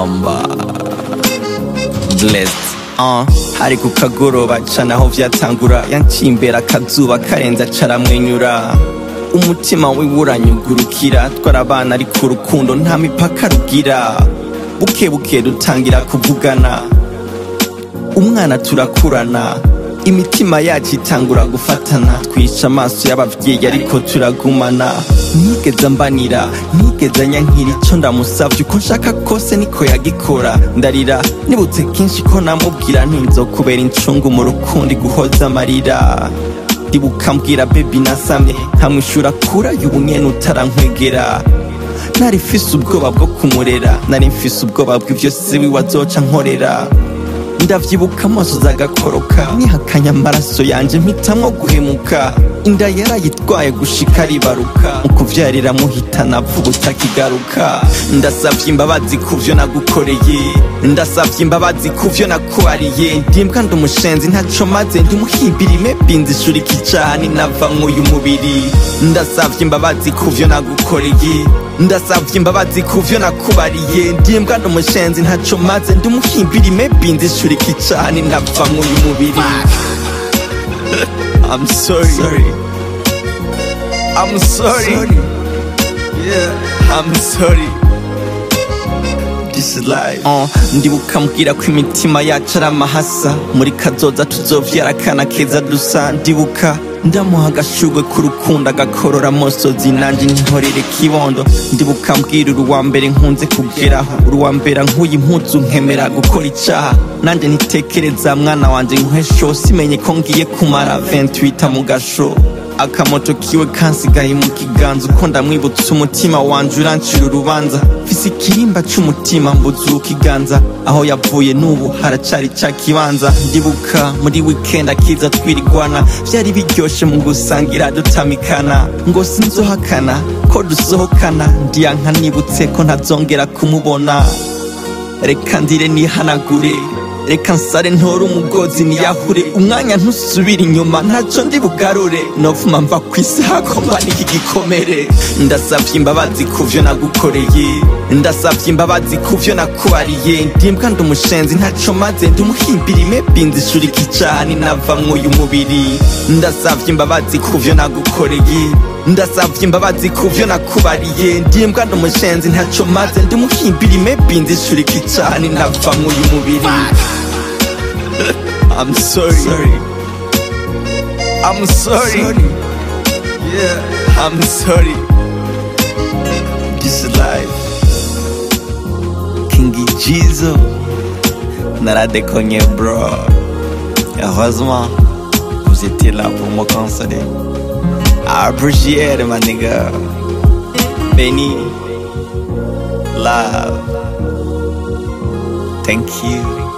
mamba blessed uh, hari ku kagoroba cana aho vyatangura yanciye imbere akazuba karenze acaramwenyura umutima wiwe uranyugurukira twarabana ariko urukundo nta mipaka rugira buke buke dutangira kuvugana umwana turakurana imitima yacu itangura gufatana twica amaso y'abavyeyi ariko turagumana nigeze mbanira nigeze nyankira ico ndamusavye uko nshaka kose niko yagikora ndarira nibutse kenshi ko namubwira ntinzokubera incungu mu rukundo guhoza amarira ndibuka mbwira bebi nasamye nkamwishura kurayo ubunyene utarankwegera nari mfise ubwoba bwo kumurera nari mfise ubwoba bw'ivyo siwi wazoca nkorera ndavyibuka amaso zagakoroka nihakanya amaraso yanje mpitamwo guhemuka inda yarayitwaye gushika ribaruka mu kuvyarira muhitana vuba utakigaruka ndasavye imbabazi kuvyo nagukoreye ndasavye imbabazi kuvyo nakubariye ndimbwa ndi umushenzi ntaco maze ndi muhimbirime binzi ishuri kicani nava mw'uyu mubiri ndasavye imbabazi kuvyo nagukoreye ndasavye imbabazi kuvyo nakubariye ndimbwa ndi umushenzi ntaco maze ndi muhimbirime binzi ishuri kicani nava mw'uyu mubiri I'm sorry. sorry. I'm sorry. Yeah, I'm sorry. This is life. Uh, ndibuka mbwira ko imitima yacu ari amahasa muri kazoza tuzovyara akana keza dusa ndibuka ndamuha agashurwe k'urukundo agakorora amosozi nanje ntorere kibondo ndibuka mbwira uruwa mbere nkunze kugeraho uruwa mbere nkuye impuzu nkemera gukora icaha nanje nitekereza mwana wanje nkwesho simenye ko ngiye kumara 28 mu gasho akamoto kiwe kansigaye mu kiganza uko ndamwibutsa umutima wanje urancira urubanza mfise ikirimba c'umutima mbuzuka ikiganza aho yavuye n'ubu haracari ca kibanza ndibuka muri weekend akiza twirigwana vyari biryoshe mu gusangira dutamikana ngo sinzohakana ko dusohokana ndiyanka nibutse ko ntazongera kumubona reka ndire nihanagure reka nsare ntore umugozi niyahure umwanya ntusubire inyuma ntaco ndi bugarure novuma mva ku isaha ko mba n'iki gikomere ndasavye imbabazi kuvyo nagukoreye ndasavye imbabazi kuvyo nakubariye ndimbwa ndi umushenzi ntaco maze ndi umuhimbirime binzi ishuri kicani nava mw'uyu mubiri ndasavye imbabazi kuvyo nagukoreye ndasavye imbabazi kuvyo nakubariye ndimbwa ndi umushenzi ntaco maze ndi umuhimbirime binzi ishuri kicani nava mw'uyu mubiri I'm sorry. sorry. I'm sorry. Yeah, I'm sorry. This is life. Kingi Jizo. Naradekonye, bro. Heureusement, vous étiez là pour me consoler. I appreciate it, my nigga. Benny. Love. Thank you.